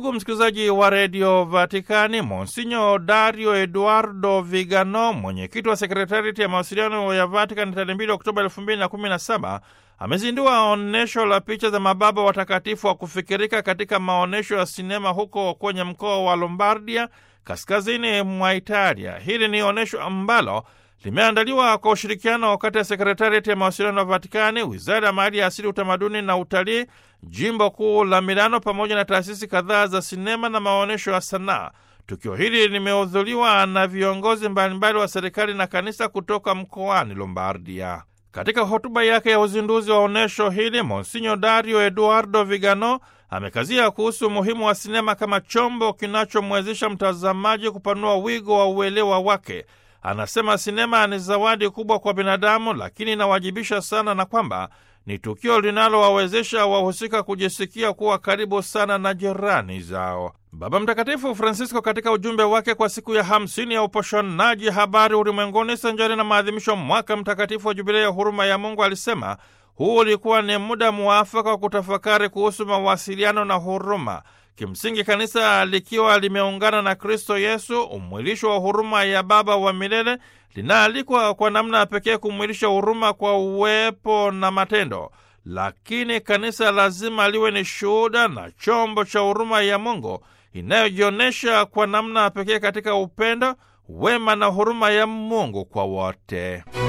Ndugu msikilizaji wa redio Vatikani, Monsinyo Dario Eduardo Vigano, mwenyekiti wa sekretariati ya mawasiliano ya Vatikani, tarehe 2 Oktoba 2017 amezindua onyesho la picha za mababa watakatifu wa kufikirika katika maonyesho ya sinema huko kwenye mkoa wa Lombardia, kaskazini mwa Italia. Hili ni onyesho ambalo limeandaliwa kwa ushirikiano kati ya sekretariati ya mawasiliano ya Vatikani, wizara ya mali ya asili, utamaduni na utalii, jimbo kuu la Milano, pamoja na taasisi kadhaa za sinema na maonyesho ya sanaa. Tukio hili limehudhuriwa na viongozi mbalimbali wa serikali na kanisa kutoka mkoani Lombardia. Katika hotuba yake ya uzinduzi wa onyesho hili, Monsinyo Dario Eduardo Vigano amekazia kuhusu umuhimu wa sinema kama chombo kinachomwezesha mtazamaji kupanua wigo wa uelewa wake. Anasema sinema ni zawadi kubwa kwa binadamu, lakini inawajibisha sana, na kwamba ni tukio linalowawezesha wahusika kujisikia kuwa karibu sana na jirani zao. Baba Mtakatifu Francisco katika ujumbe wake kwa siku ya hamsini ya uposhanaji habari ulimwenguni sanjari na maadhimisho mwaka mtakatifu wa jubilei ya huruma ya Mungu alisema huu ulikuwa ni muda muafaka wa kutafakari kuhusu mawasiliano na huruma. Kimsingi, kanisa likiwa limeungana na Kristo Yesu, umwilisho wa huruma ya Baba wa milele, linaalikwa kwa namna ya pekee kumwilisha huruma kwa uwepo na matendo. Lakini kanisa lazima liwe ni shuhuda na chombo cha huruma ya Mungu inayojionyesha kwa namna ya pekee katika upendo, wema na huruma ya Mungu kwa wote.